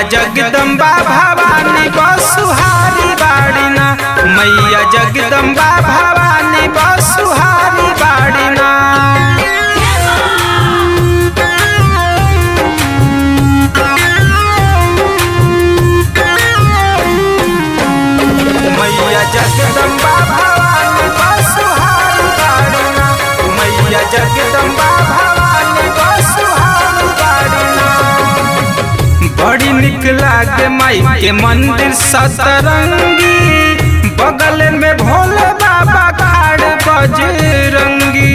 जगदम्बा भवानी बसुहारी बाड़ी ना मैया जगदम्बा भवानी बसुहारी बाड़ी ना मैया जगदम्बा भवानी बसुहारी बाड़ी ना मैया जगदम्बा भवानी बसुहारी बाड़ी ना बड़ी निक लागे माई के मंदिर सतरंगी बगल में भोले बाबा खाड़ बजरंगी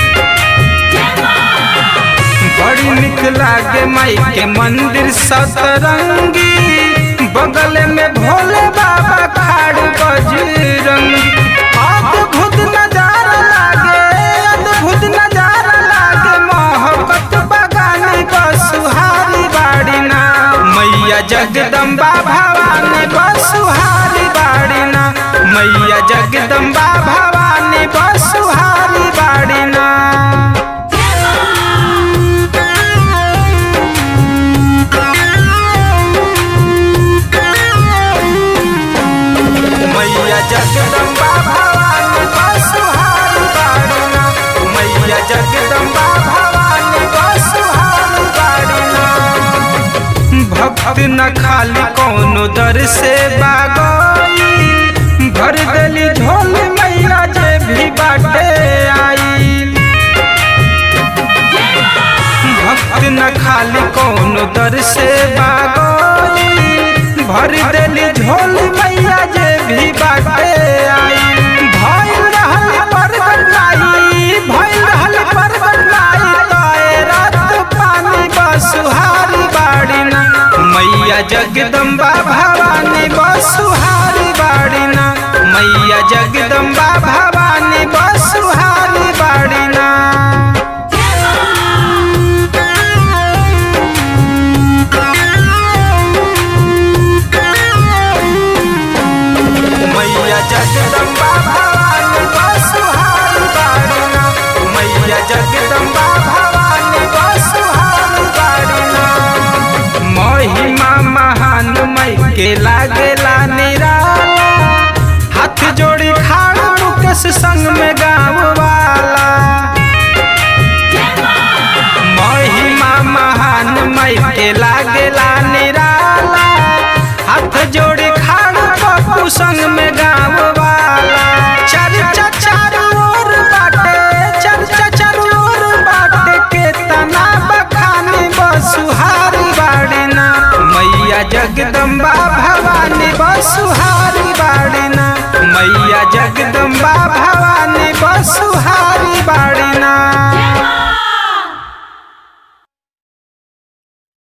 बड़ी निक लागे माई के मंदिर सतरंगी बगल में भोले बाबा खाड़ बजरंगी अद्भुत नजारा लागे अद्भुत नजारा लागे मोहब्बत बगानी बसुहारी बाड़ी ना मैया जगदम्बा भवानी बसुहारी बाड़ी ना मैया जगदम्बा भवानी बसुहारी बाड़ी ना मैया जगदम्बा भवानी बसुहारी बाड़ी ना मैया जगदम्बा भवानी बसुहारी बाड़ी ना भक्त न खाली कोनो दर से बागई भर देली झोल मैया जे भी बाटे आई भक्त न खाली कोनो दर से बागई भर देली झोल मैया जे भी बाटे आई भइल रहल परगट नाई भइल रहल परगट नाई तोए रात पानी बसुहारी बाड़ी ना मैया जगदम्बा भवानी बसुहारी बाड़ी ना मैया जगदम्बा भवानी बसुहारी बाड़ी ना मैया जगदम्बा भवानी बसुहारी बाड़ी ना मैया जगदम्बा भवानी बसुहारी बाड़ी ना महिमा महान मई के लागेला निराला हाथ जोड़ी खाड़ मुकेश संग में गाँव वाला महिमा महान मई के लागेला निराला हाथ जोड़ी खाड़ पप्पू संग में गाँव वाला चर्चा चारू ओर बाटे चर्चा चारू ओर बाटे के तना बखानी बसुहारी बाड़ी ना मैया जगदम्बा भवा